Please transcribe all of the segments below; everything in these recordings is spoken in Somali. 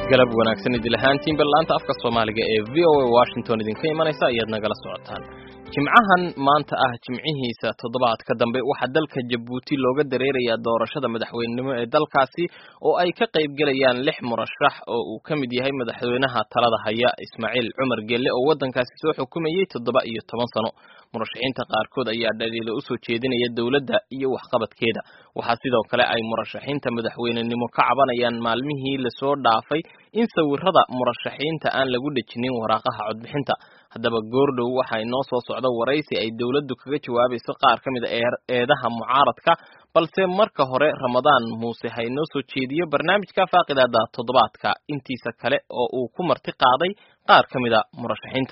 galab wanaagsan idil ahaantiin ballaanta afka soomaaliga ee v o a washington idinka imanaysa ayaad nagala socotaan jimcahan maanta ah jimcihiisa toddobaadka dambe waxaa dalka jabuuti looga dareerayaa doorashada madaxweynenimo ee dalkaasi oo ay ka qayb gelayaan lix murashax oo uu ka mid yahay madaxweynaha talada haya ismaaciil cumar gelle oo waddankaasi soo xukumayey toddoba iyo toban sano murashaxiinta qaarkood ayaa dhaliilo usoo jeedinaya dowladda iyo waxqabadkeeda waxaa sidoo kale ay murashaxiinta madaxweynenimo ka cabanayaan maalmihii lasoo dhaafay in sawirada murashaxiinta aan lagu dhejinin waraaqaha codbixinta haddaba goordhow waxaa inoo soo socda waraysi ay dowladdu kaga jawaabayso qaar ka mid a eedaha mucaaradka balse marka hore ramadaan muuse ha inoo soo jeediyo barnaamijka faaqidaada toddobaadka intiisa kale oo uu ku marti qaaday qaar ka mid a murashaxiinta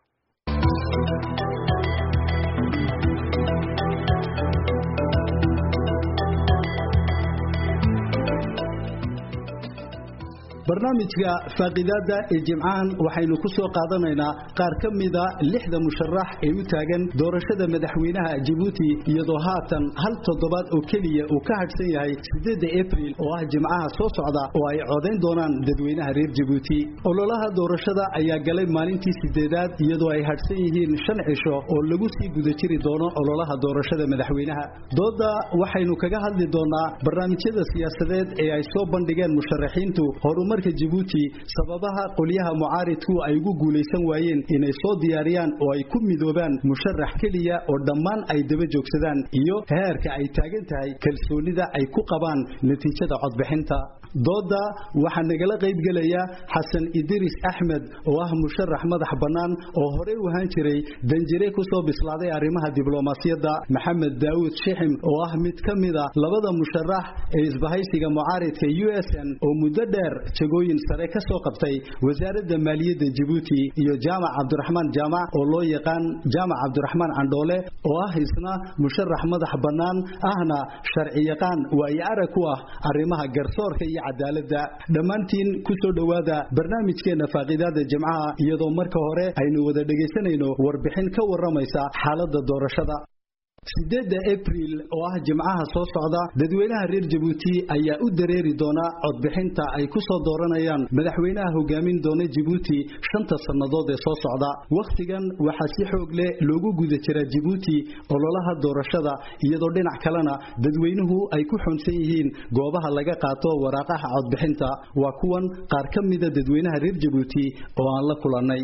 barnaamijka faaqidaada ee jimcahan waxaynu ku soo qaadanaynaa qaar ka mida lixda musharax ee u taagan doorashada madaxweynaha jabuuti iyadoo haatan hal toddobaad oo keliya uu ka hadhsan yahay sideedda abril oo ah jimcaha soo socda oo ay codayn doonaan dadweynaha reer jabuuti ololaha doorashada ayaa galay maalintii sideedaad iyadoo ay hadhsan yihiin shan cisho oo lagu sii guda jiri doono ololaha doorashada madaxweynaha dooda waxaynu kaga hadli doonaa barnaamijyada siyaasadeed ee ay soo bandhigeen musharaxiintu horumar jabuuti sababaha qolyaha mucaaridku ay ugu guulaysan waayeen inay soo diyaariyaan oo ay ku midoobaan musharax keliya oo dhammaan ay daba joogsadaan iyo heerka ay taagan tahay kalsoonida ay ku qabaan natiijada codbixinta dooda waxaa nagala qaybgelaya xasan idiris axmed oo ah musharax madax bannaan oo horey u ahaan jiray danjire ku soo bislaaday arrimaha diblomaasiyadda maxamed daawud shixim oo ah mid ka mida labada musharax ee isbahaysiga mucaaridka u s n oo muddo dheer jagooyin sare ka soo qabtay wasaaradda maaliyadda jabuuti iyo jaamac cabdiraxmaan jaamac oo loo yaqaan jaamac cabdiraxmaan candhoole oo ah isna musharax madax bannaan ahna sharci yaqaan waayo arag ku ah arrimaha garsoorka iyo cadaaladda dhammaantiin ku soo dhowaada barnaamijkeenna faaqidaada jimcaha iyadoo marka hore aynu wada dhegaysanayno warbixin ka warramaysa xaaladda doorashada sideedda abril oo ah jimcaha soo socda dadweynaha reer jabuuti ayaa u dareeri doona codbixinta ay ku soo dooranayaan madaxweynaha hogaamin doona jabuuti shanta sannadood ee soo socda wakhtigan waxaa si xoog leh loogu guda jiraa jabuuti ololaha doorashada iyadoo dhinac kalena dadweynuhu ay ku xunsan yihiin goobaha laga qaato waraaqaha codbixinta waa kuwan qaar ka mida dadweynaha reer jabuuti oo aan la kulannay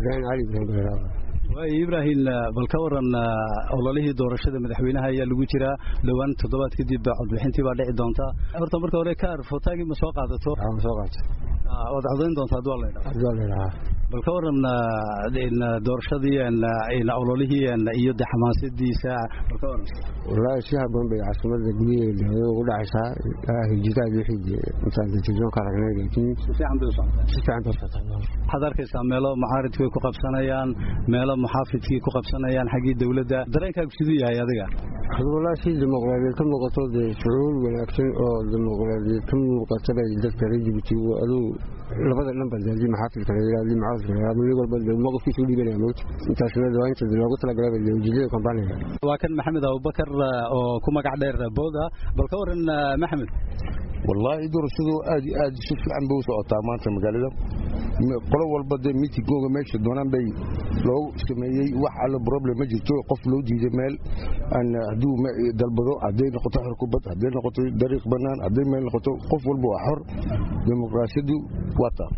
ibrahim bal ka waran ololihii doorashada madaxweynaha ayaa lagu jiraa dhowaan toddobaad kadib codbixintii baa dhici doonta horta marka hore kaar fotaagii ma soo qaadato waad codayn doontaa haduu la bal ka waran doorashadii ololihii iyo de xamaasadiisa bal ka waran wallaahi si haboon bay caasimada gudaheeda ugu dhacaysaa hijitaad wixii intaan telefision ka aragnay laakiin si fiican bay u socotaa si fiican bay socotaa waxaad arkaysaa meelo mucaaridku ay ku qabsanayaan meelo muxaafidkii ku qabsanayaan xaggii dowladda dareenkaagu siduu yahay adiga wallaahi si dimuqraadiyeed ka muuqato dee shucuur wanaagsan oo dimuqraadiyeed ka muuqata bay dadka reer jibuuti aduu labada dhanba hadii maxaafidka la yidhahdo mucaaradka la yidhahdo mid walba dee mowqifkiisa u dhibanaya moogta intaasna waa inta loogu talagalay dee ujeedada kampaniga waa kan maxamed abubakar oo ku magac dheer booda bal ka waran maxamed wallaahi doorashadu aad iyo aad si fiican bay u socotaa maanta magaalada qolo walba dee miitingooga meesha doonaan bay loo sameeyey wax allo problem ma jirto qof loo diiday meel hadduu dalbado hadday noqoto xor kubad hadday noqoto dariiq bannaan hadday meel noqoto qof walba waa xor dimuqraasiyadu waa taa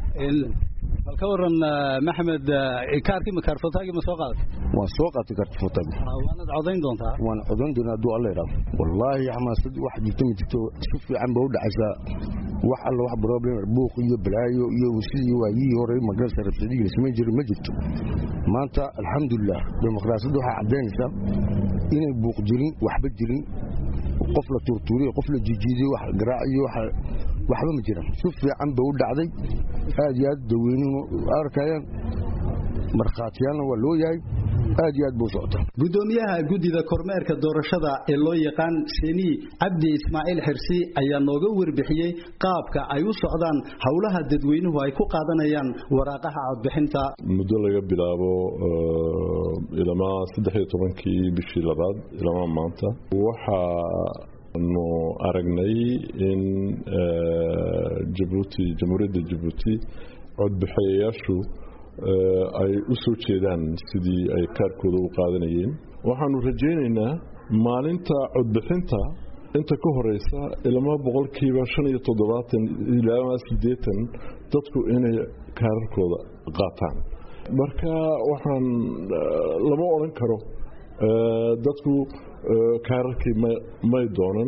bal ka waran maxamed kaarkii makaarfotaagii ma soo qaadatay waan soo qaatay kaartifotaagi waanad codayn doontaa waan codayn doonaa hadduu alla idhaahdo wallaahi xamaasad wax jirto ma jirto si fiican ba u dhacaysaa wax alla wax problem buuq iyo balaayo iyo sidii waayihii hore magarsa rabshadihii samayn jiray ma jirto maanta alxamdulilah dimuqraasiyadda waxay caddaynaysaa inay buuq jirin waxba jirin qof la tuurtuuriyo qof la jijiidiyo wax garaac iyo waxba ma jiraan si fiican ba u dhacday aad iyo aad daweynuhu arkayaan markhaatiyaalna waa loo yahay aad iyo aad buu socotaa gudoomiyaha guddida kormeerka doorashada ee loo yaqaan seni cabdi ismaaciil xirsi ayaa nooga warbixiyey qaabka ay u socdaan howlaha dadweynuhu ay ku qaadanayaan waraaqaha codbixinta muddo laga bilaabo ilamaa saddex iyo tobankii bishii labaad ilamaa maanta waxaa nu aragnay in jabuuti jamhuuriyadda jabuuti codbixeeyayaashu ay u soo jeedaan sidii ay kaarkooda u qaadanayeen waxaanu rajaynaynaa maalinta codbixinta inta ka horeysa ilama boqolkiiba shan iyo toddobaatan ilaa siddeetan dadku inay kaararkooda qaataan marka waxaan lama odhan karo dadku kaararkii may doonan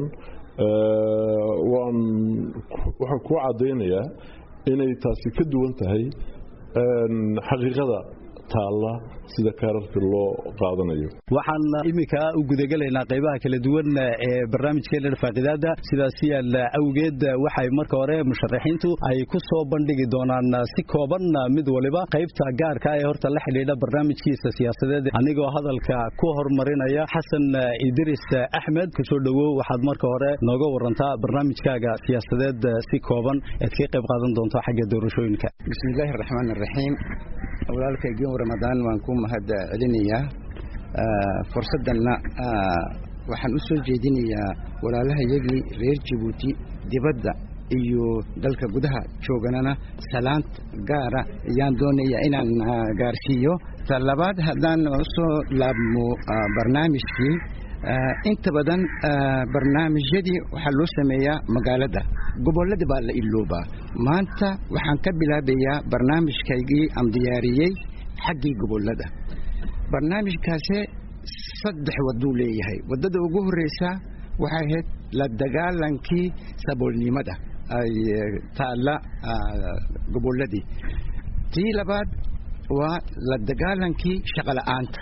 waan waxaan kuu caddaynayaa inay taasi ka duwan tahay xaqiiqada taalla sida kaararka loo qaadanayo waxaan iminka u gudagelaynaa qaybaha kala duwan ee barnaamijkeena faaqidaada sidaas yaal awgeed waxay marka hore musharaxiintu ay ku soo bandhigi doonaan si kooban mid waliba qaybta gaarka ee horta la xidhiidha barnaamijkiisa siyaasadeed anigoo hadalka ku horumarinaya xasan idris axmed kusoo dhowow waxaad marka hore nooga warantaa barnaamijkaaga siyaasadeed si kooban eed ka qayb qaadan doonto xagga doorashooyinka bismillaahi raxmaan raxiim walaalkaygiin ramadaan waan ku mahad celinayaa fursaddanna waxaan u soo jeedinayaa walaalahayagii reer jabuuti dibadda iyo dalka gudaha jooganana salaant gaara ayaan doonayaa inaan gaarsiiyo ta labaad haddaan usoo laabmo barnaamijkii inta badan barnaamijyadii waxaa loo sameeyaa magaalada gobollada baa la iloobaa maanta waxaan ka bilaabayaa barnaamijkaygii aan diyaariyey xaggii gobollada barnaamijkaase saddex waduu leeyahay waddada ugu horreysa waxay ahayd la dagaalankii saboolnimada ay taalla gobolladii tii labaad waa la dagaalankii shaqola'aanta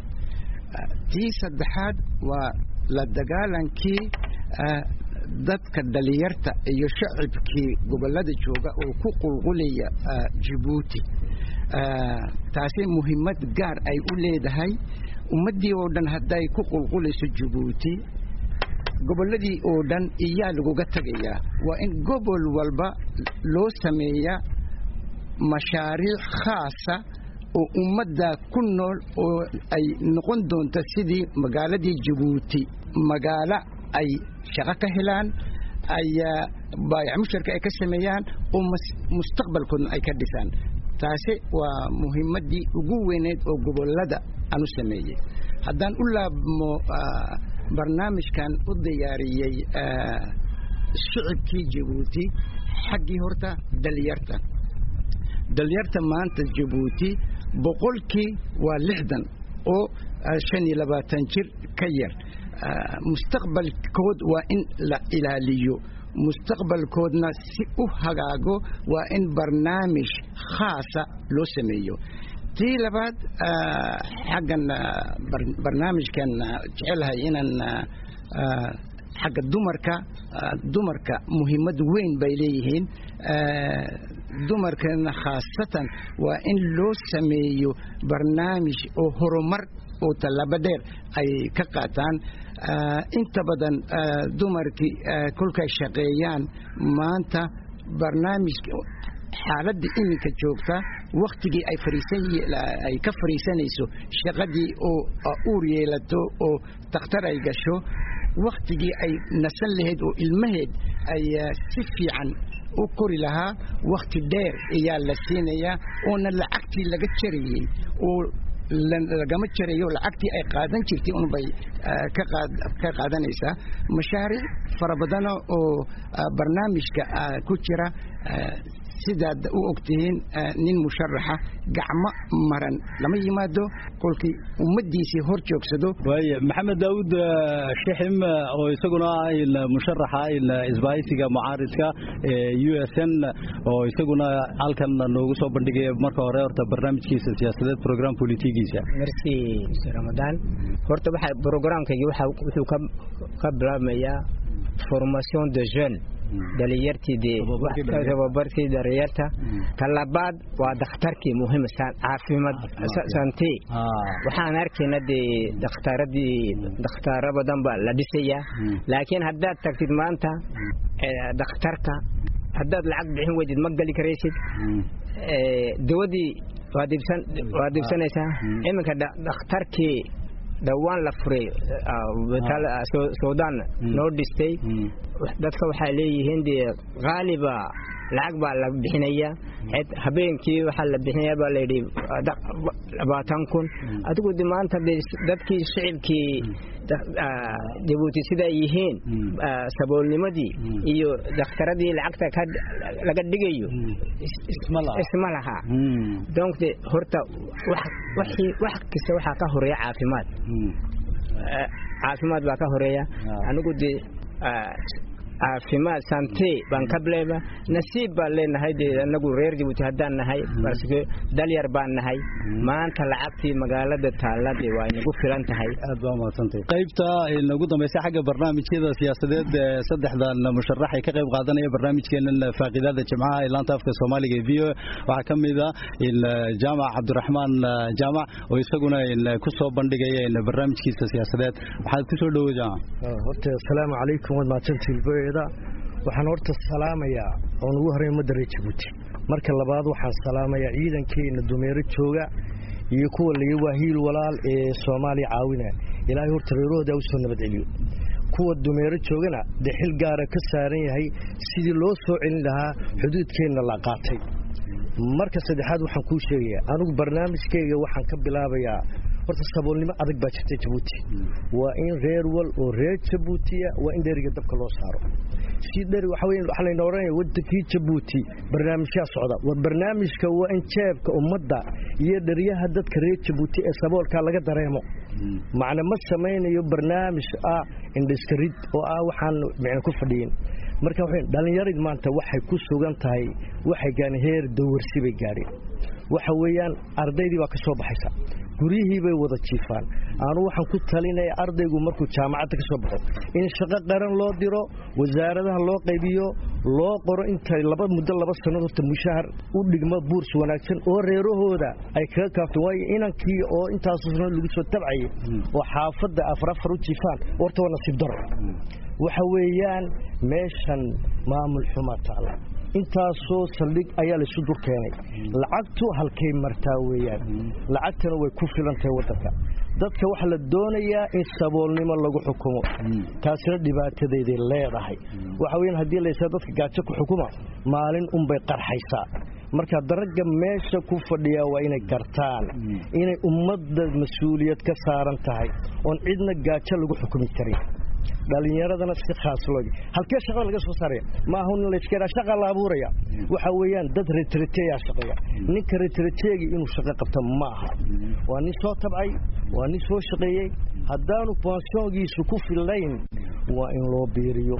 tii saddexaad waa la dagaalankii dadka dhalinyarta iyo shacibkii gobollada jooga oo ku qulqulaya jabuuti taasi muhiimad gaar ay u leedahay ummaddii oo dhan hadday ku qulqulayso jabuuti gobolladii oo dhan iyaa laguga tegayaa waa in gobol walba loo sameeyaa mashaariic khaasa oo ummadda ku nool oo ay noqon doonto sidii magaaladii jabuuti magaalo ay shaqo ka helaan ay baayac musharka ay ka sameeyaan oo mustaqbalkoodna ay ka dhisaan taasi waa muhiimaddii ugu weyneed oo gobollada aan u sameeyey haddaan u laabmo barnaamijkan u diyaariyey shicibkii jabuuti xaggii horta dhalinyarta dhalinyarta maanta jabuuti boqolkii waa lixdan oo shan iyo labaatan jir ka yar mustaqbalkood waa in la ilaaliyo mustaqbalkoodna si u hagaago waa in barnaamij khaasa loo sameeyo tii labaad xaggan barnaamijkan jecelahay inaan xagga dumarka dumarka muhiimad weyn bay leeyihiin dumarkana khaasatan waa in loo sameeyo barnaamij oo horumar oo tallaabo dheer ay ka qaataan inta badan dumarkii kolkay shaqeeyaan maanta barnaamijka xaaladda iminka joogta wakhtigii ay ay ka fariisanayso shaqadii oo uur yeelato oo takhtar ay gasho wakhtigii ay nasan lahayd oo ilmaheed ay si fiican u kori lahaa wakhti dheer ayaa la siinayaa oona lacagtii laga jarayey oo lagama jarayo lacagtii ay qaadan jirtay unbay ka qaadanaysaa mashaariic fara badana oo barnaamijka ku jira sidaad u ogtihiin nin musharaxa gacmo maran lama yimaado kolkii ummaddiisii hor joogsado waaya maxamed daawud shixim oo isaguna musharaxa isbaahisiga mucaaridka u s n oo isaguna halkan noogu soo bandhigaya marka hore horta barnaamijkiisa siyaasadeed program politigiisa merci mr ramadaan horta waxa programkaygii wuxuu ka bilaabmayaa formation de jeune dhalinyartii tababarkii dhalinyarta talabaad waa dakhtarkii muhiim caafimaad sante waxaan arkayna dee dhakhtaradii dhakhtaaro badan baa la dhisayaa laakiin haddaad tagtid maanta dhakhtarka haddaad lacag bixin weydid ma geli karaysid dawadii waad iibsanaysaa iminka dhakhtarkii dhowaan la furay suudaan noo dhistay dadka waxay leeyihiin dee qaaliba lacag baa la bixinaya habeenkii waxaa la bixinaya baa layidhi labaatan kun adigu de maanta de dadkii shicibkii jabuuti siday yihiin saboolnimadii iyo dakhtaradii lacagta laga dhigayo isma laha donc de horta wax kasta waxaa ka horeeya caafimaad caafimaad baa ka horeeya anigu de caafimaad sante baan ka bilayba nasiib baan leenahay dee anagu reer jabuuti haddaan nahay balse dalyar baan nahay maanta lacagtii magaalada taallade waa inagu filan tahay aad baa umadsantay qaybta nagu dambaysa xagga barnaamijyada siyaasadeed ee saddexdan musharax ay ka qayb qaadanaya barnaamijkeenan faaqiidada jimcaha ee laanta afka soomaaliga ee v o waxaa ka mid a jaamac cabdiraxmaan jaamac oo isaguna ku soo bandhigaya barnaamijkiisa siyaasadeed waxaad ku soo dhowo jaamac horta asalaamu calaykum waad mahadsantihiin waxaan horta salaamayaa oon ugu horey ummadda reer jabuuti marka labaad waxaan salaamayaa ciidankeena dumeero jooga iyo kuwa laga waa hiil walaal ee soomaaliya caawinaya ilaahay horta reerahooda u soo nabad celiyo kuwa dumeero joogana dee xil gaara ka saaran yahay sidii loo soo celin lahaa xuduudkeenna la qaatay marka saddexaad waxaan kuu sheegayaa anigu barnaamijkayga waxaan ka bilaabayaa horta saboolnimo adag baa jirta jabuuti waa in reer wal oo reer jabuutiya waa in dheriga dabka loo saaro si dheri waxa weeye waxa layna oranaya wadankii jabuuti barnaamijyaa socda war barnaamijka waa in jeebka ummadda iyo dheriyaha dadka reer jabuuti ee saboolka laga dareemo macna ma samaynayo barnaamij ah indhiskarid oo ah waxaan micna ku fadhiyin marka waxay dhalinyarid maanta waxay ku sugan tahay waxay gaadheen heer dawarsi bay gaadheen waxa weeyaan ardaydii baa ka soo baxaysa guryihii bay wada jiifaan aanu waxaan ku talinaya ardaygu markuu jaamacadda ka soo baxo in shaqo qaran loo diro wasaaradaha loo qaybiyo loo qoro inta laba muddo laba sanad horta mushahar u dhigmo buurs wanaagsan oo reerahooda ay kaga kaafto waayo inankii oo intaasoo sanad lagu soo tabcayay oo xaafadda afar afar u jiifaan horta waa nasiib daro waxa weeyaan meeshan maamul xumaa taala intaasoo saldhig ayaa laysu dur keenay lacagtu halkay martaa weeyaan lacagtana way ku filan tahay waddanka dadka waxaa la doonayaa in saboolnimo lagu xukumo taasina dhibaatadeeday leedahay waxa weyan haddii laysaa dadka gaajo ku xukuma maalin unbay qarxaysaa marka daragga meesha ku fadhiyaa waa inay gartaan inay ummadda mas-uuliyad ka saaran tahay oon cidna gaajo lagu xukumi karin dhalinyaradana si khaas loo halkee shaqada laga soo saaraya maaha nin la iska shaqa la abuuraya waxa weeyaan dad retrateyaa shaqeeya ninka retrateegi inuu shaqo qabto ma aha waa nin soo tabcay waa nin soo shaqeeyey haddaanu pensiongiisu ku fillayn waa in loo biiriyo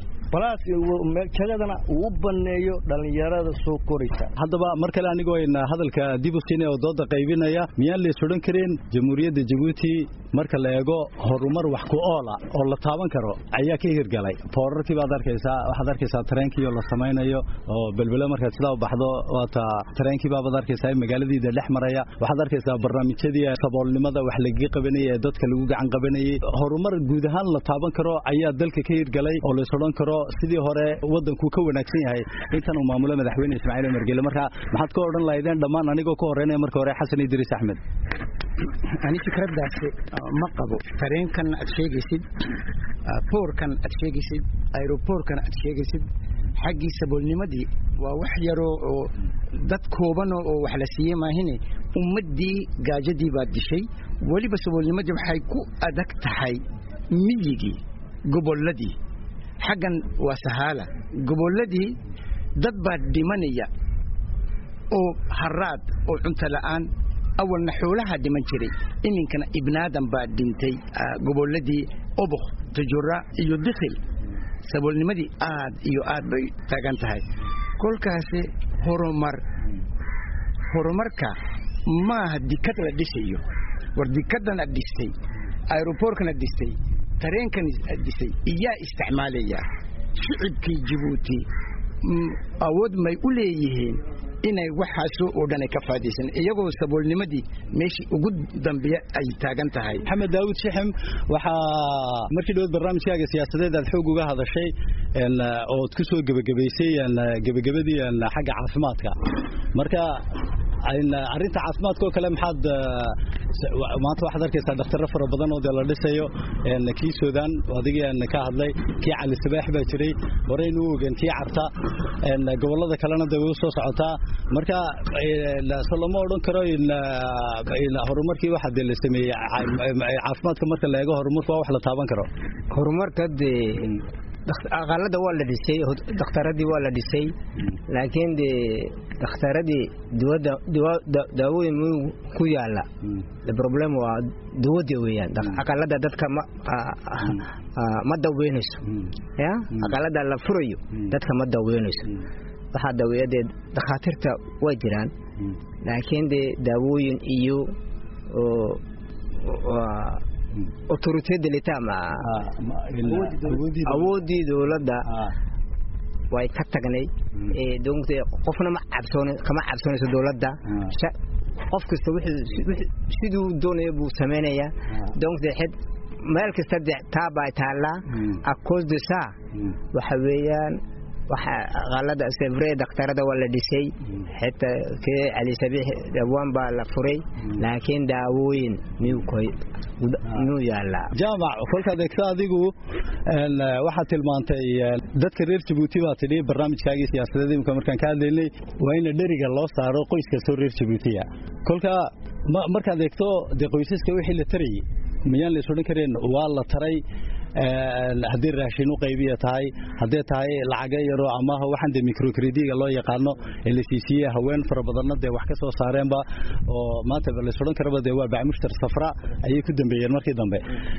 jagadana uu u baneeyo dhallinyarada soo koraysa haddaba mar kale anigoo ayna hadalka dib u siinay oo dooda qaybinaya miyaan lays odhan karin jamhuuriyadda jabuuti marka la eego horumar wax ku oola oo la taaban karo ayaa ka hirgalay boorarkii baad arkaysaa waxaad arkaysaa tareenkii oo la samaynayo oo belbelo markaad sidaa u baxdo waata tareenkii baabaad arkaysaa magaaladiida dhex maraya waxaad arkaysaa barnaamijyadii saboolnimada wax lagaga qabanayay ee dadka lagu gacan qabanayay horumar guud ahaan la taaban karo ayaa dalka ka hirgalay oo lays odhan karo sidii hore waddanku ka wanaagsan yahay intan uu maamulo madaxweyne ismaaciil umar gele marka maxaad ka odhan lahaydeen dhammaan anigoo ka horeynaya marka hore xasan idriis axmed ani fikraddaasi ma qabo tareenkan aad sheegaysid boorkan aad sheegaysid aeroboorkan aad sheegaysid xaggii saboolnimadii waa wax yaroo oo dad koobano oo wax la siiyey maahine ummaddii gaajadii baad dishay weliba saboolnimadii waxay ku adag tahay miyigii gobolladii xaggan waa sahaala gobolladii dad baa dhimanaya oo haraad oo cunto la'aan awalna xoolaha dhiman jiray iminkana ibnaadan baa dhintay gobolladii obokh tajura iyo dikhil saboolnimadii aad iyo aad bay taagan tahay kolkaasi horumar horumarka maaha dikad la dhisayo war dikaddan ad dhistay aeroboorkan ad dhistay tareenkan ad dhisay iyaa isticmaalaya shicibkii jabuuti awood may u leeyihiin inay waxaasoo oo dhan ay ka faadaysan iyagoo saboolnimadii meeshii ugu dambeeya ay taagan tahay maxamed daawud shixim waxaa markii dhowaad barnaamijkaaga siyaasadeed aad xoog uga hadashay ood ku soo gebagabaysay gebagabadii xagga caafimaadka marka arrinta caafimaadka oo kale maxaad maanta waxaad arkaysaa dhakhtarro fara badan oo dee la dhisayo kii suudaan adigii ka hadlay kii cali sabaax baa jiray horeynu u ogen kii carta gobollada kalena dee way u soo socotaa marka so lama odhan karo horumarkii waxa dee la sameeyey caafimaadka marka la eego horumarku waa wax la taaban karo horumarka dee aqalada waa la dhisay dhakhtaradii waa la dhisay laakiin dee dhakhtaradii daawooyin muu ku yaala problem waa dawada weeyaan aqalada dadka ma daweynayso ya aqalada la furayo dadka ma daweynayso waxaa daweeya dee dhakhaatiirta way jiraan laakiin dee daawooyin iyo autorité de l'état ma awoodii dowladda way ka tagnay donc qofna ma cabsoon kama cabsoonayso dowladda qof kasta siduu doonaya buu samaynayaa donc de xid meel kasta de taabaa taallaa a cause de ça waxa weeyaan waxa qalada sevre daktarada waa la dhisay xitaa kee cali sabiix dhawaan baa la furay laakiin daawooyin miyuu yaalaa jaamac kolkaad eegto adigu waxaad tilmaantay dadka reer jabuuti baa tidhi barnaamijkaagii siyaasadeed imika markaan ka hadlaynay waa in dheriga loo saaro qoys kastoo reer jabuutiya kolka markaad eegto dee qoysaska wixii la tarayay miyaan la is odhan kareen waa la taray haddii raashin u qaybiya tahay haddee tahay lacaga yaroo amaha waxaan dee microcrediga loo yaqaano ee la siisiiyey haween fara badanna dee wax ka soo saareenba oo maanta lays odhan karaba dee waa bacmushtar safra ayay ku dambeeyeen markii dambe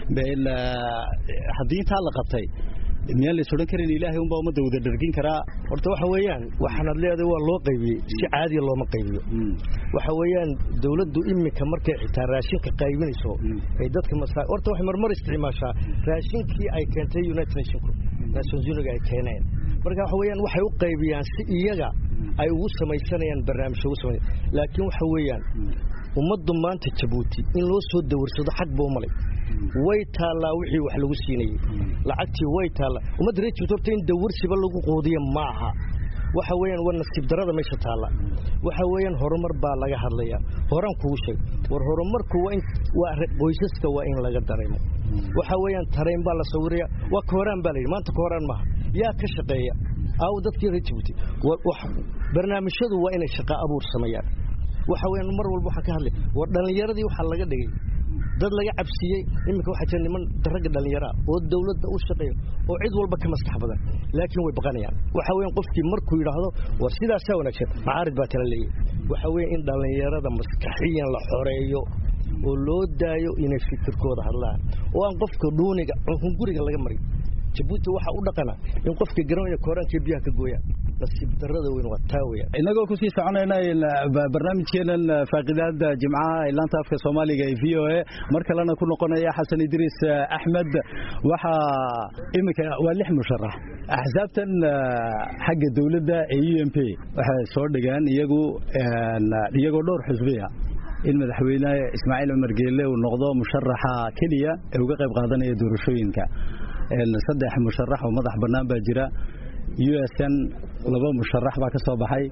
haddii intaa la qabtay miyaan lays odhan karin ilaahay unbaa ummadda wada dhargin karaa horta waxa weeyaan waxaanad leedahay waa loo qaybiyey si caadiya looma qaybiyo waxa weeyaan dowladdu iminka markay xitaa raashinka qaybinayso ay dadka masaa horta waxay marmar isticmaashaa raashinkii ay keentay united nationku nations uniga ay keeneen marka waxa weeyaan waxay u qaybiyaan si iyaga ay ugu samaysanayaan barnaamij ugu samay laakiin waxa weeyaan ummaddu maanta jabuuti in loo soo dawarsado xag buu malay way taallaa wixii wax lagu siinayey lacagtii way taallaa ummadda reer jabuuti horta in dawarsiba lagu quudiya ma aha waxa weeyaan waa nasiib darada meesha taalla waxa weeyaan horumar baa laga hadlayaa horaan kugu sheeg war horumarku waa in waa qoysaska waa in laga dareemo waxa weeyaan tarayn baa la sawiraya waa kooraan baa la yidhi maanta kooraan maaha yaa ka shaqeeya aawo dadkii reer jabuuti barnaamijyadu waa inay shaqa abuur sameeyaan waxa weeyaan mar walba waxaan ka hadlay war dhallinyaradii waxaa laga dhigay dad laga cabsiiyey iminka waxaa jira niman ragga dhallinyaraa oo dawladda u shaqeeya oo cid walba ka maskax badan laakiin way baqanayaan waxa weeyaan qofkii markuu yidhaahdo war sidaasaa wanaagsan macaarid baa tala leeyahy waxa weeye in dhallinyarada maskaxiyan la xoreeyo oo loo daayo inay fikirkooda hadlaan oo aan qofka dhuuniga guriga laga marin jabuuti waxaa u dhaqana in qofka garanaya kooraanka biyaha ka gooyaan nasiib darada weyn waa taa weeyaan inagoo kusii soconayna barnaamijkeenan faaqidaada jimcaha ilaanta afka soomaaliga ee v o a mar kalena ku noqonaya xasan idriis axmed waxaa iminka waa lix musharax axsaabtan xagga dowladda ee u m p waxay soo dhigeen iyagu iyagoo dhowr xusbiya in madaxweyne ismaaciil cumar geelle uu noqdo musharaxa keliya ee uga qayb qaadanaya doorashooyinka saddex musharax oo madax bannaan baa jira u s n laba musharax baa ka soo baxay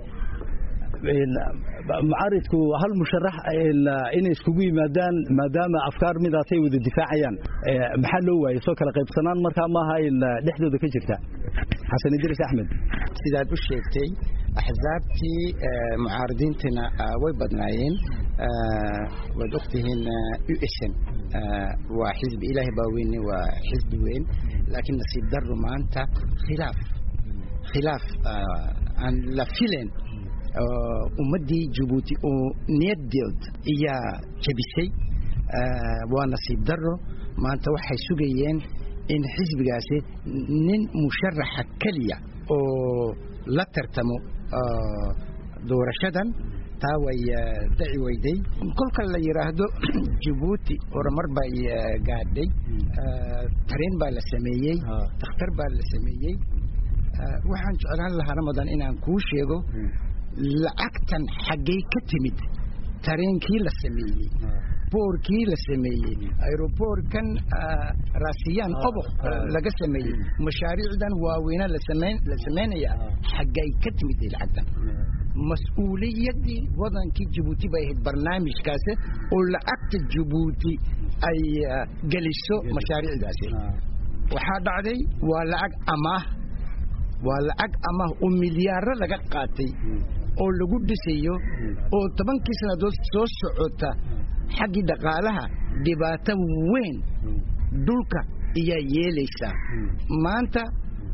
mucaaridku hal musharax inay iskugu yimaadaan maadaama afkaar midaasay wada difaacayaan maxaa loo waayey soo kala qaybsanaan markaa maaha dhexdooda ka jirta xasan idriis axmed sidaad u sheegtay axsaabtii mucaaridiintana way badnaayeen waad ogtihiin u s n waa xisbi ilaahay baa weyne waa xisbi weyn laakiin nasiib darro maanta khilaaf khilaaf aan la filen ummaddii jabuuti oo niyadeed ayaa jabisay waa nasiib darro maanta waxay sugayeen in xisbigaasi nin musharaxa keliya oo la tartamo doorashadan taa way daci weyday kolka la yidhaahdo jabuuti horumar bay gaadhay tareen baa la sameeyey dakhtar baa la sameeyey waxaan jeclaan lahaa ramadan inaan kuu sheego lacagtan xaggay ka timid tareenkii la sameeyey boorkii la sameeyey aeroboorkan raasiyaan oboq laga sameeyey mashaariicdan waaweyna la samaynaya xaggay ka timid lacagtan mas-uuliyaddii wadankii jabuuti bay ahayd barnaamijkaasi oo lacagta jabuuti ay geliso mashaariicdaasi waxaa dhacday waa lacag amaah waa lacag amaah oo milyaaro laga qaatay oo lagu dhisayo oo tobankii sannadood soo socota xaggii dhaqaalaha dhibaato weyn dhulka iyaa yeelaysaa maanta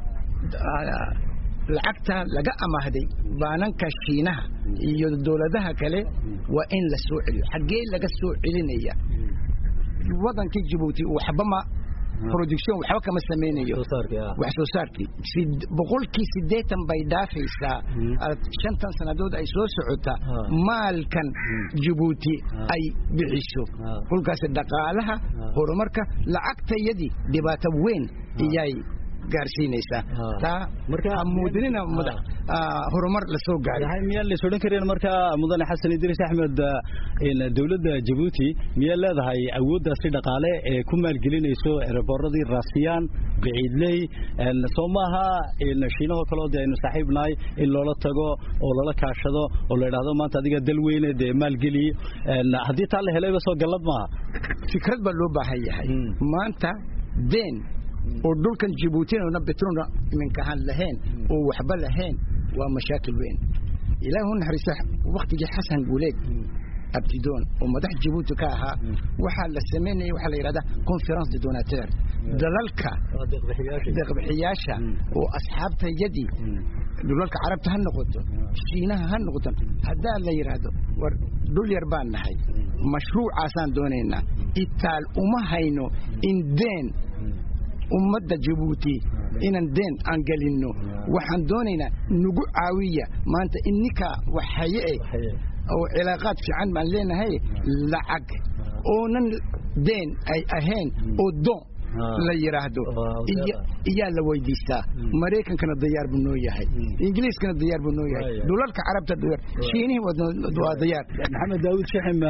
lacagta laga amaahday baananka shiinaha iyo dowladaha kale waa in la soo celiyo xaggee laga soo celinaya wadankii jabuuti waxba ma production waxba kama samaynayo wax soo saarkii boqolkii siddeetan bay dhaafaysaa shantan sannadood ay soo socota maalkan jabuuti ay bixiso kolkaas dhaqaalaha horumarka lacagtayadii dhibaato weyn iyay gaarsiinaysaa taa muudinina horumar la soo gaaray miyaan lays odhan kareen markaa mudane xasan idriis axmed dowladda jabuuti miyaa leedahay awooddaasi dhaqaale ee ku maalgelinayso ereborradii raasiyaan biciidley soo maaha shiinahoo kaleo dee aynu saaxiib nahay in loola tago oo lala kaashado oo la idhaahdo maanta adiga dal weyne dee maalgeliye haddii taa la helayba soo gallad maaha fikrad baa loo baahan yahay maanta deen oo dhulkan jabuutinana betrona iminkahaan lahayn oo waxba lahayn waa mashaakil weyn ilaahu naxariista waktigii xasan guuleed abtidoon oo madax jabuuti ka ahaa waxaa la samaynaya waxaa la yidhahdaa conference de donateur dalalka deeqbixiyaasha oo asxaabtayadii dhulalka carabta ha noqoto shiinaha ha noqoto haddaa la yidhaahdo war dhul yar baan nahay mashruucaasaan doonaynaa itaal uma hayno in deen ummadda jabuuti inaan deen aan gelinno waxaan doonaynaa nagu caawiya maanta ininkaa waxhaye eh oo cilaaqaad fiican baan leenahay lacag oonan deen ay ahayn oo doon la yidhaahdo iyaa la weydiistaa maraykankana dayaar buu noo yahay ingiliiskana dayaar buu noo yahay dhulalka carabta dayaar shiinihii waa dayaar maxamed daawud shexim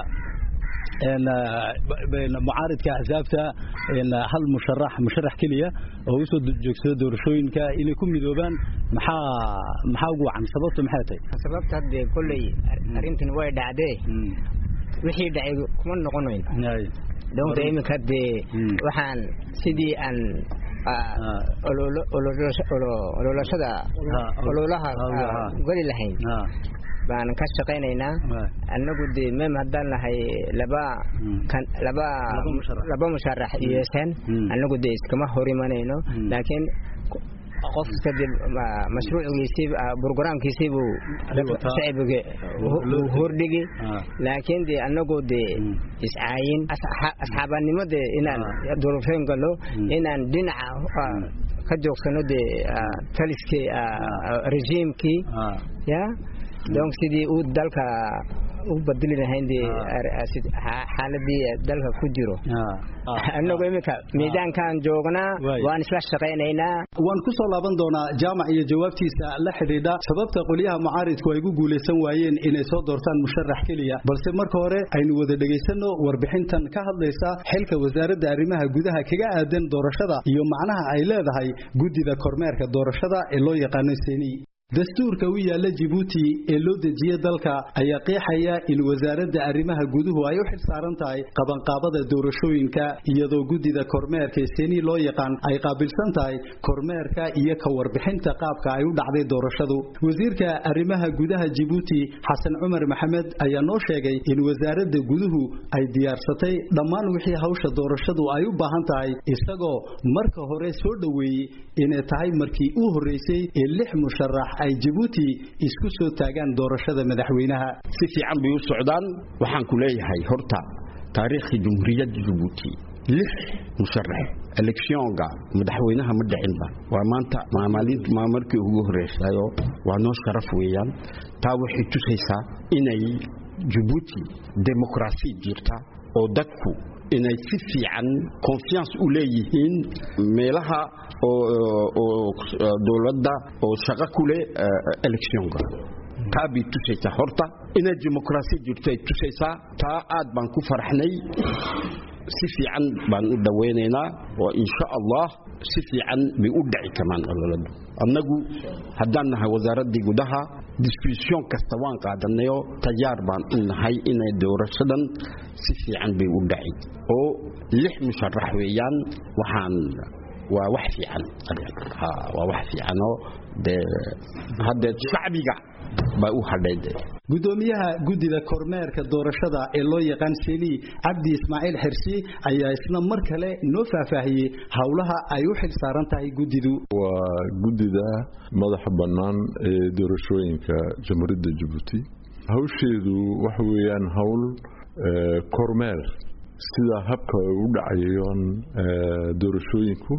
mucaaridka axsaabta hal musharax musharax keliya oo usoo joogsada doorashooyinka inay ku midoobaan maxaa maxaa ugu wacan sababtu maxay tahay sababta haddee kolley arrintan way dhacdee wixii dhacay kuma noqonayn doonta iminka dee waxaan sidii aan ololashada ololaha goli lahayn baan ka shaqaynaynaa annagu dee mem haddaan nahay laba laba laba musharax yeeseen annagu dee iskama hor imanayno laakiin qof kadib mashruucigiisii brograamkiisii buu shacbiga hordhigi laakiin dee annagu dee iscaayin asxaabanimo dee inaan doorashooyin gallo inaan dhinaca ka joogsano dee taliskii rejiimkii ya donc sidii uu dalka u badeli lahayn dee xaaladii dalka ku jiro annagu iminka miidaankaan joognaa waan isla shaqaynaynaa waan ku soo laaban doonaa jaamac iyo jawaabtiisa la xidhiidha sababta qolyaha mucaaridku ay ku guulaysan waayeen inay soo doortaan musharax keliya balse marka hore aynu wada dhegaysanno warbixintan ka hadlaysa xilka wasaaradda arrimaha gudaha kaga aadan doorashada iyo macnaha ay leedahay guddida kormeerka doorashada ee loo yaqaano seni dastuurka u yaalla jibuuti ee loo dejiye dalka ayaa qeexaya in wasaaradda arrimaha guduhu ay u xil saaran tahay qabanqaabada doorashooyinka iyadoo guddida kormeerka seni loo yaqaan ay qaabilsan tahay kormeerka iyo ka warbixinta qaabka ay u dhacday doorashadu wasiirka arrimaha gudaha jibuuti xasan cumar maxamed ayaa noo sheegay in wasaaradda guduhu ay diyaarsatay dhammaan wixii hawsha doorashadu ay u baahan tahay isagoo marka hore soo dhoweeyey inay tahay markii u horreysay ee lix musharax ay jabuuti isku soo taagaan doorashada madaxweynaha si fiican bay u socdaan waxaan ku leeyahay horta taariikhii jumhuuriyadda jabuuti lix musharax elekshionga madaxweynaha ma dhicinba waa maanta maa markii ugu horreysayo waa noo sharaf weeyaan taa waxay tusaysaa inay jabuuti demokrasi jirta oo dadku inay si fiican confiance u leeyihiin meelaha oo dowladda oo shaqo ku leh electionka taa bay tusaysaa horta inay dimuqraasi jirto ay tusaysaa taa aad baan ku faraxnay si fiican baan u dhawaynaynaa oo insha allah si fiican bay u dhici karaan ololadu annagu haddaan nahay wasaaraddii gudaha disbisyon kasta waan qaadanayo tayaar baan u nahay inay doorashadan si fiican bay u dhaci oo lix musharax weeyaan waxaan waa wax fiican waa wax fiicanoo dee haddee shacbiga baa u hadhay gudoomiyaha guddida kormeerka doorashada ee loo yaqaan seni cabdi ismaaciil xirsi ayaa isna mar kale noo faahfaahiyey howlaha ay u xil saaran tahay guddidu waa guddida madaxa bannaan ee doorashooyinka jamhuuriyadda jabuuti hawsheedu waxa weeyaan howl kormeer sida habka ay u dhacayaan doorashooyinku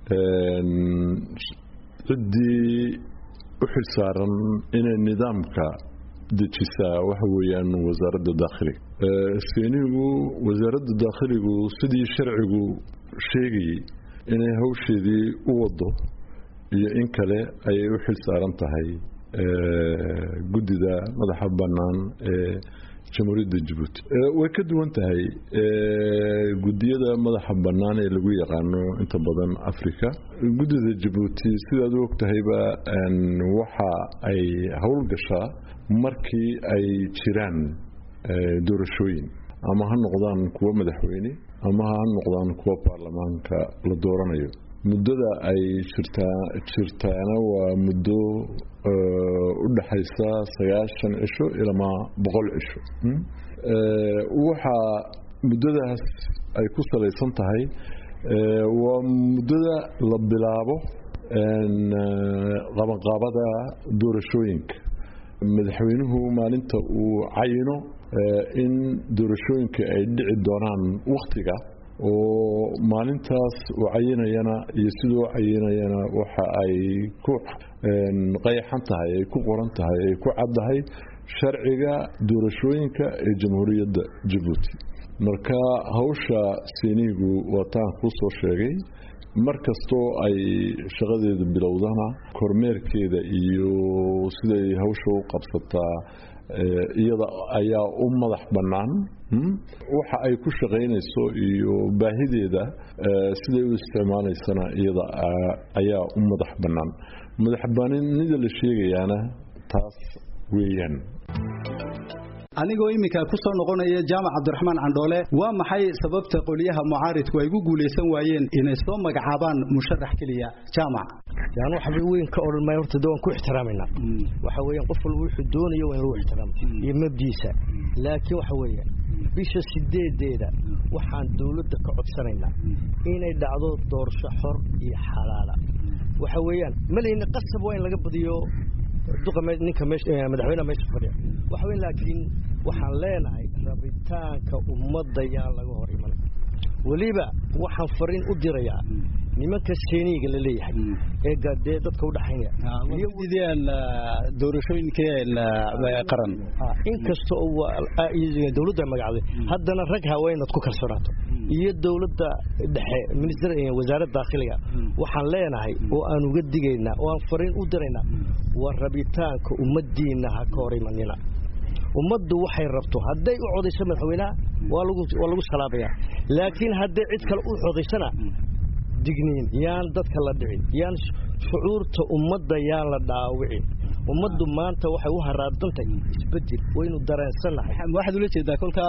ciddii u xil saaran inay nidaamka dejisaa waxa weeyaan wasaaradda daakhiliga seenigu wasaaradda daakhiligu sidii sharcigu sheegayey inay hawsheedii u wado iyo in kale ayay u xil saaran tahay guddida madaxa bannaan ee jamhuuriyadda jabuuti way ka duwan tahay guddiyada madaxa bannaan ee lagu yaqaano inta badan africa guddida jabuuti sidaad u ogtahayba waxa ay howlgashaa markii ay jiraan doorashooyin ama ha noqdaan kuwo madaxweyne ama ha noqdaan kuwo baarlamaanka la dooranayo muddada ay jirtaa jirtaana waa muddo u dhaxaysa sagaashan cisho ilaa boqol cisho waxaa muddadaas ay ku salaysan tahay waa muddada la bilaabo qabanqaabada doorashooyinka madaxweynuhu maalinta uu cayino in doorashooyinka ay dhici doonaan wakhtiga oo maalintaas uu cayinayana iyo siduu cayinayana waxa ay ku qayxan tahay ay ku qoran tahay ay ku caddahay sharciga doorashooyinka ee jamhuuriyadda jabuuti marka hawsha siiniigu waataan kuu soo sheegay mar kastoo ay shaqadeeda bilowdana kormeerkeeda iyo siday hawsha u qabsataa iyada ayaa u madax bannaan waxa ay ku shaqaynayso iyo baahideeda siday u isticmaalaysana iyada ayaa u madax bannaan madaxbanida la sheegayaana taas weeyaan anigoo iminka ku soo noqonaya jaamac cabdiraxmaan candhoole waa maxay sababta qoliyaha mucaaridku ay gu guulaysan waayeen inay soo magacaabaan musharax keliya jaamac yani waxba weyn ka odhan maayo horta waan ku ixtiraamayna waxa weeyaan qof walba wuxuu doonayo waa in lagu ixtiraamo iyo mabdiisa laakiin waxa weeyaan bisha sideedeeda waxaan dawladda ka codsanaynaa inay dhacdo doorasho xor iyo xalaala waxa weeyaan malayna qasab waa in laga badiyo duqa ninka madaxweynaha meesha fadhiya waxa weyn laakiin waxaan leenahay rabitaanka ummadda yaan laga hor iman weliba waxaan fariin u dirayaa nimanka seeniga la leeyahay ee dee dadka u dhaxaynaya iyagudeen doorashooyinkeen qaran inkasta oo dawladda magacday haddana rag haweenad ku kalsoonaato iyo dawladda dhexe minister wasaaradda daakhiliga waxaan leenahay oo aan uga digaynaa oo aan fariin u diraynaa waa rabitaanka ummaddiinna ha ka hor imanina ummaddu waxay rabto hadday u codayso madaxweynaha waa lagu salaabaya laakiin hadday cid kale u codaysana digniin yaan dadka la dhicin yaan shucuurta ummadda yaan la dhaawicin ummaddu maanta waxay u haraadantay isbedel waynu dareensannahay waxaad ula jeedaa kolkaa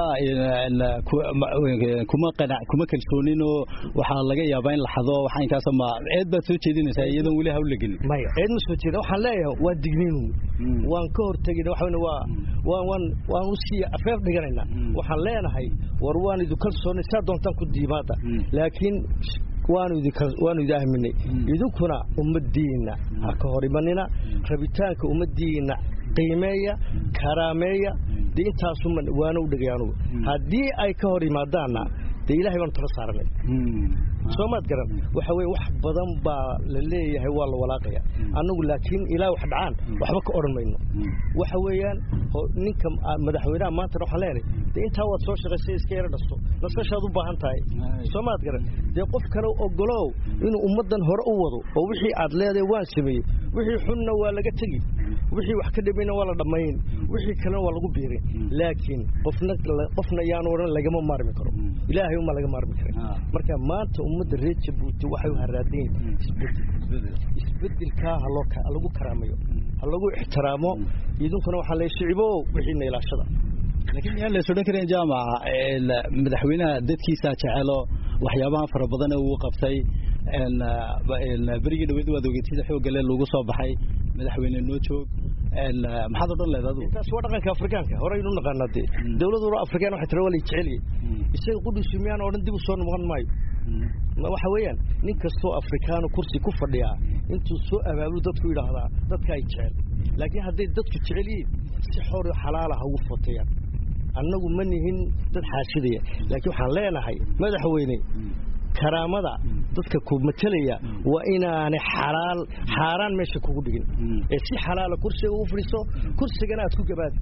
kuma qanac kuma kalsooninoo waxaa laga yaabaa in la xado waxa inkaas ma ceed baad soo jeedinaysaa iyadoon weli hawl la gelin maya ceed ma soo jeeda waxaan leeyahay waa digniinu waan ka hortegina waxa waa waan waan waan u sii afeef dhiganaynaa waxaan leenahay war waan idu kalsoonay saa doontaan ku diimaada laakiin waanu waanu idi ahminay idinkuna ummaddiinna ha ka hor imanina rabitaanka ummaddiinna qiimeeya karaameeya dee intaasuma waana u dhegay anugu haddii ay ka hor yimaadaanna dee ilahay baanu tala saaranay soo maad garan waxa weye wax badan baa la leeyahay waa la walaaqaya annagu laakiin ilaa wax dhacaan waxba ka odhan mayno waxa weeyaan ninka madaxweynaha maantana waxaan leenahay dee intaa waad soo shaqaysay iska yaro dhasto nasashaad u baahan tahay soo maad garan dee qof kale ogolow inuu ummaddan hore u wado oo wixii aad leedahay waan sameeyey wixii xunna waa laga tegi wixii wax ka dhimayna waa la dhammayn wixii kalena waa lagu biirin laakiin qofna qofna yaanu odhan lagama maarmi karo ilaahay uma laga maarmi karin marka maanta ummadda reer jabuuti waxay u haraadayn isbedel isbedelkaa ha lagu karaamayo ha lagu ixtiraamo idinkuna waxaa leeyahay shicibo wixiina ilaashada laakiin miyaan la isodhan karin jaamaca madaxweynaha dadkiisaa jecelo waxyaabaha fara badan ee uu qabtay berigii dhaweyd waad ogeed sida xoogga le lagu soo baxay madaxweyne noo joog maxaad odhan leed adigu taas waa dhaqanka afrikaanka horeynu naqaanaa dee dawladuna afrikaan waxay tira waa la jeceliye isaga qudhiisu miyaan odhan dib u soo noqon maayo waxa weeyaan nin kastoo afrikaano kursi ku fadhiyaa intuu soo abaabulo dadku yidhaahdaa dadka ay jecel laakiin hadday dadku jecel yihiin si xor xalaala ha ugu footayaan annagu ma nihin dad xaashidaya laakiin waxaan leenahay madaxweyne karaamada dadka ku matelaya waa inaanay xalaal xaaraan meesha kugu dhigin ee si xalaala kursiga ugu fadhiiso kursigana aad ku gabaadi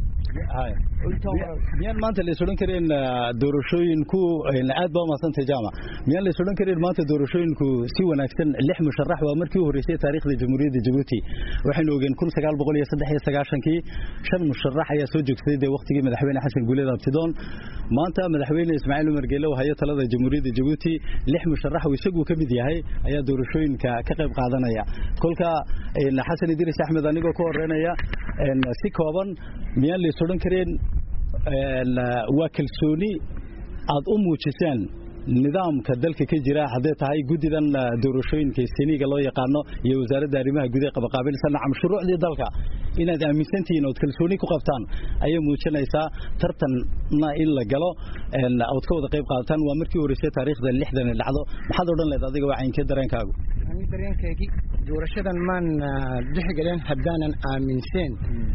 miyaan maanta la isodhan karin doorashooyinku aad baa umadsantay jaamac miyaan la isodhan karin maanta doorashooyinku si wanaagsan lix musharax waa markii u horreysay taariikhda jamhuuriyadda jabuuti waxaynu ogeen kun sagaal boqol iyo saddex iyo sagaashankii shan musharax ayaa soo joogsaday dee waqtigii madaxweyne xasan guuleed abtidoon maanta madaxweyne ismaaciil umar geele oo hayo talada jamhuuriyadda jabuuti lix musharax oo isagu ka mid yahay ayaa doorashooyinka ka qayb qaadanaya kolka xasan idris axmed anigoo ka horeynaya si kooban miyaan la isodhan kareen waa kalsooni aad u muujiseen nidaamka dalka ka jira hadday tahay guddidan doorashooyinka seniga loo yaqaano iyo wasaaradda arrimaha gudaha qabaqaabilsan nacam shuruucdii dalka inaad aaminsantihiin ood kalsooni ku qabtaan ayay muujinaysaa tartanna in la galo ood ka wada qayb qaadataan waa markii horeysay taariikhda lixdan dhacdo maxaad odhan leed adiga waa caynkee dareenkaagu dareenkaygii doorashadan maan dhexgaleen haddaanan aaminsaen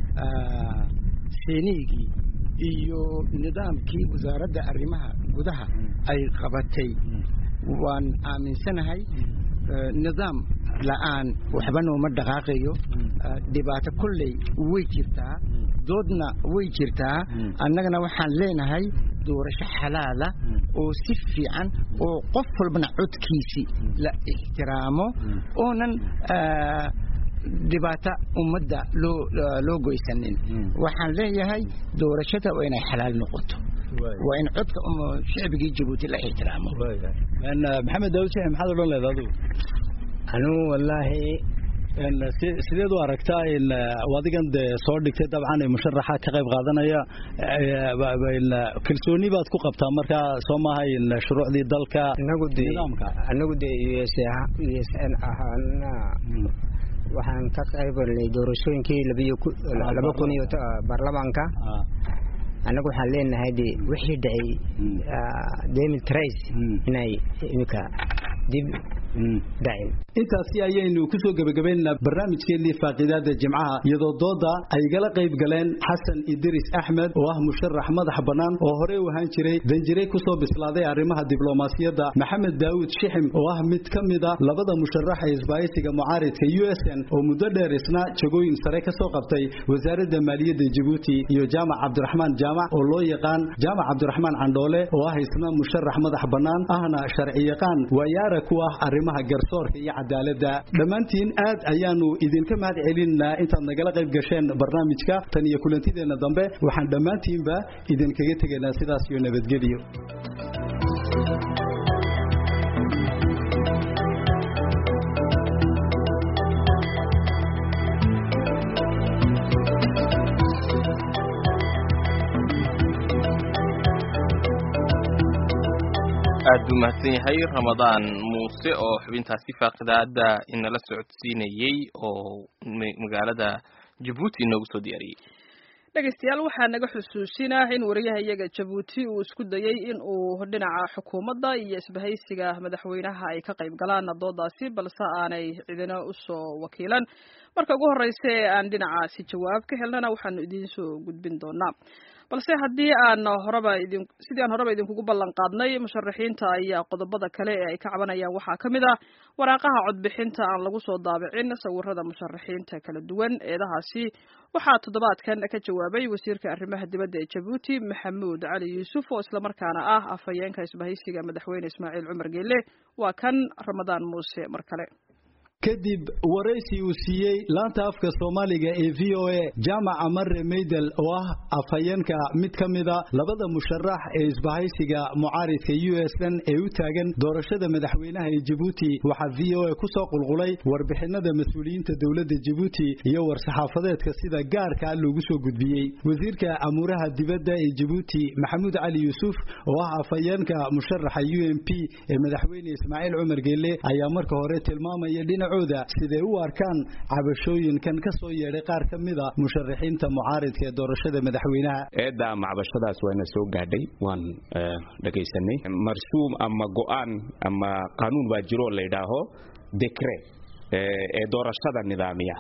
seniigii iyo nidaamkii wasaaradda arrimaha gudaha ay qabatay waan aaminsanahay nidaam la'aan waxba nooma dhaqaaqayo dhibaato kolley way jirtaa doodna way jirtaa annagana waxaan leenahay doorasho xalaala oo si fiican oo qof walbana codkiisi la ixtiraamo oonan dhibaato ummadda loo loo goysanin waxaan leeyahay doorashada waa inay xalaal noqoto waa in codka shicbigii jabuuti la ixtiraamo maxamed daawud sheekh maxaad odhan leed adigu anugu wallaahi sideed u aragtaa adigan de soo dhigtay dabcan musharaxa ka qayb qaadanaya kalsooni baad ku qabtaa markaa soo maaha shuruucdii dalka nidaamka anagu de u s us n ahaana waxaan ka qaybalnay doorashooyinkii laba kun iyo baarlamaanka annagu waxaan leenahay de wixii dhacay david trace inay imika dib dhacin intaasi ayaynu ku soo gebagabaynaynaa barnaamijkeennii faaqiidaada jimcaha iyadoo dooda ay gala qayb galeen xasan idris axmed oo ah musharax madax bannaan oo horey u ahaan jiray danjire ku soo bislaaday arrimaha diblomaasiyadda maxamed daawud shixim oo ah mid ka mid a labada musharax ee isbaahisiga mucaaridka u s n oo muddo dheer isna jagooyin sare ka soo qabtay wasaaradda maaliyadda jabuuti iyo jaamac cabdiraxmaan jaamac oo loo yaqaan jaamac cabdiraxmaan candhoole oo ah isna musharax madax bannaan ahna sharci yaqaan waayaara ku ah arrimaha garsoorka iyo cadaaladda dhammaantiin aad ayaanu idinka mahad celinaa intaad nagala qayb gasheen barnaamijka tan iyo kulantideenna dambe waxaan dhammaantiinba idinkaga tegaynaa sidaas iyo nabadgelyo aad buu mahadsan yahay ramadaan muuse oo xubintaasi faaqidaada inala socodsiinayey oo magaalada jabuuti inoogu soo diyaariyey dhegaystayaal waxaa naga xusuusinah in wariyaha iyaga jabuuti uu isku dayey in uu dhinaca xukuumadda iyo isbahaysiga madaxweynaha ay ka qayb galaan doodaasi balse aanay cidina usoo wakiilan marka ugu horreysa ee aan dhinacaasi jawaab ka helnana waxaanu idiin soo gudbin doonaa balse haddii aan horeba idin sidii aan horeba idinkugu ballan qaadnay musharaxiinta ayaa qodobada kale ee ay ka cabanayaan waxaa ka mid ah waraaqaha codbixinta aan lagu soo daabicin sawirada musharaxiinta kala duwan eedahaasi waxaa toddobaadkan ka jawaabay wasiirka arrimaha dibadda ee jabuuti maxamuud cali yuusuf oo islamarkaana ah afhayeenka isbahaysiga madaxweyne ismaaciil cumar geele waa kan ramadaan muuse mar kale kadib waraysi uu siiyey laanta afka soomaaliga ee v o a jaamaca mare meydel oo ah afhayeenka mid ka mida labada musharax ee isbahaysiga mucaaridka u s n ee u taagan doorashada madaxweynaha ee jabuuti waxaa v o a ku soo qulqulay warbixinada mas-uuliyiinta dowladda jabuuti iyo war-saxaafadeedka sida gaarka loogu soo gudbiyey wasiirka amuuraha dibadda ee jabuuti maxamuud cali yuusuf oo ah afhayeenka musharaxa u m p ee madaxweyne ismaaciil cumar geelle ayaa marka hore tilmaamaya dhinacooda siday u arkaan cabashooyinkan ka soo yeedhay qaar ka mida musharaxiinta mucaaridka ee doorashada madaxweynaha eedda ama cabashadaas waana soo gaadhay waan dhagaysanay marsuum ama go'aan ama qaanuun baa jiro la yidhaaho dekre ee doorashada nidaamiya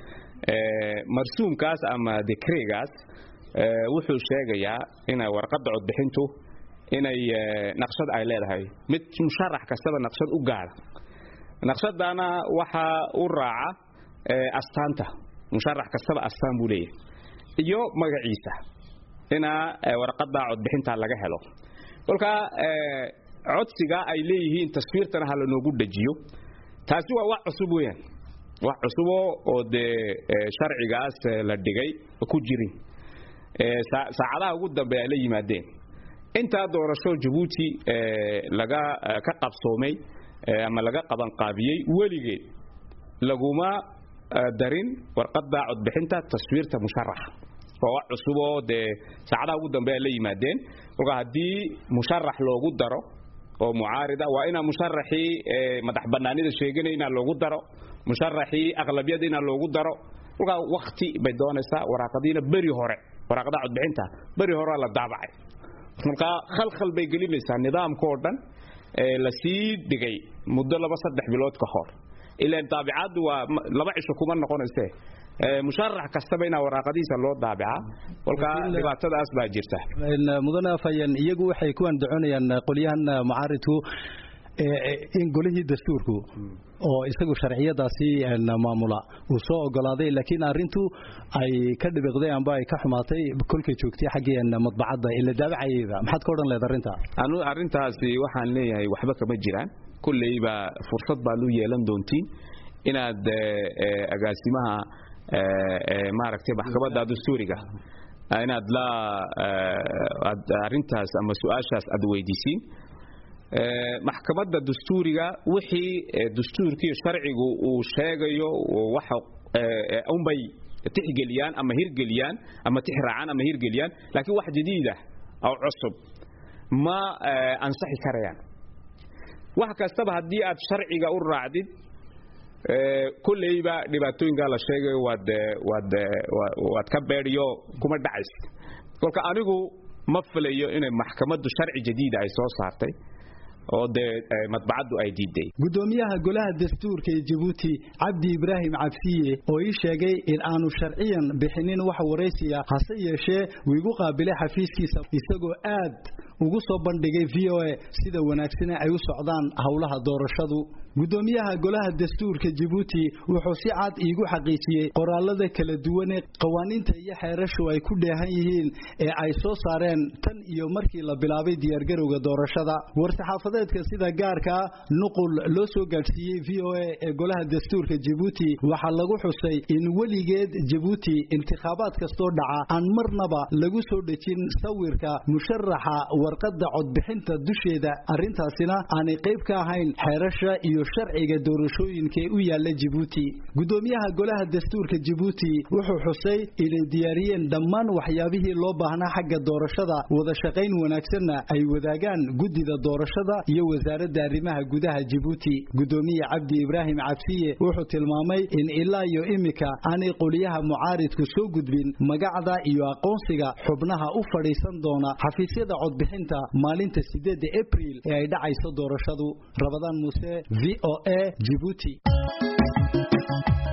marsuumkaas ama dekregaas wuxuu sheegayaa inay warqadda codbixintu inay naqshad ay leedahay mid musharax kastaba naqshad u gaara naqshadana waxaa u raaca astaanta musharax kastaba astaan buu leeyahay iyo magaciisa inaa warqadda codbixinta laga helo kolkaa codsiga ay leeyihiin taswiirtana ha lanoogu dhajiyo taasi waa wax cusub weyaan wax cusuboo oo dee sharcigaas la dhigay ku jirin saacadaha ugu dambe ay la yimaadeen intaa doorasho jabuuti laga ka qabsoomay ama laga qabanqaabiyey weligeed laguma darin warqadda codbixinta taswiirta musharaxa waa wax cusuboo dee saacadaha ugu dambe ay la yimaadeen kolka haddii musharax loogu daro oo mucaarida waa inaa musharaxii madax banaanida sheeganaya inaa loogu daro musharaxii aqlabiyada inaa loogu daro kolkaa wakti bay doonaysaa waraaqadiina beri hore waraaqadaha codbixinta beri horea la daabacay kolkaa khalkhal bay gelinaysaa nidaamka oo dhan lasii dhigay muddo laba saddex bilood ka hor ilaan daabicaddu waa laba cisho kuma noqonayse musharax kastaba inaa waraaqadiisa loo daabicaa kolkaa dhibaatadaas baa jirta mudane afhayeen iyagu waxay ku andacoonayaan qolyahan mucaaridku in golihii dastuurku oo isagu sharciyadaasi maamula uu soo ogolaaday laakiin arintu ay ka dhibiqday amba ay ka xumaatay kolkay joogtay xaggii madbacadda ila daabacayayba maxaad ka odhan leed arrinta anu arrintaasi waxaan leeyahay waxba kama jiraan kulleyba fursad baad u yeelan doontiin inaad agaasimaha maaragtay maxkamadda dastuuriga inaad la arrintaas ama su-aashaas aad weydiisiin maxkamadda dastuuriga wixii dastuurkii sharcigu uu sheegayo waxa unbay tixgeliyaan ama hirgeliyaan ama tixraacaan ama hirgeliyaan laakiin wax jadiid ah oo cusub ma ansaxi karayaan wax kastaba haddii aad sharciga u raacdid kulleyba dhibaatooyinkaa la sheegayo waad waad waad ka beedhiyo kuma dhacaysid kolka anigu ma filayo inay maxkamaddu sharci jadiida ay soo saartay oo dee madbacaddu ay diiday gudoomiyaha golaha dastuurka ee jabuuti cabdi ibraahim cabsiye oo ii sheegay in aanu sharciyan bixinin wax waraysiya hase yeeshee wuu igu qaabilay xafiiskiisa isagoo aad ugu soo bandhigay v o a sida wanaagsane ay u socdaan howlaha doorashadu gudoomiyaha golaha dastuurka jabuuti wuxuu si cad iigu xaqiijiyey qoraalada kala duwanee qawaaniinta iyo xeerashu ay ku dheehan yihiin ee ay soo saareen tan iyo markii la bilaabay diyaargarowga doorashada war-saxaafadeedka sida gaarkaa nuqul loo soo gaadhsiiyey v o a ee golaha dastuurka jabuuti waxaa lagu xusay in weligeed jabuuti intikhaabaad kastoo dhaca aan marnaba lagu soo dhejin sawirka musharaxa warqadda codbixinta dusheeda arrintaasina aanay qayb ka ahayn xeerasha iyo sharciga doorashooyinka ee u yaala Djibouti gudoomiyaha golaha dastuurka Djibouti wuxuu xusay inay diyaariyeen dhammaan waxyaabihii loo baahnaa xagga doorashada wada shaqayn wanaagsanna ay wadaagaan gudida doorashada iyo wasaaradda arrimaha gudaha Djibouti gudoomiye Cabdi Ibrahim Cabsiye wuxuu tilmaamay in ilaa iyo imika aanay qoliyaha mucaaridku soo gudbin magacda iyo aqoonsiga xubnaha u fadhiisan doona xafiisyada codbixinta maalinta 8 April ee ay dhacayso doorashadu Rabadaan Muuse VOA Djibouti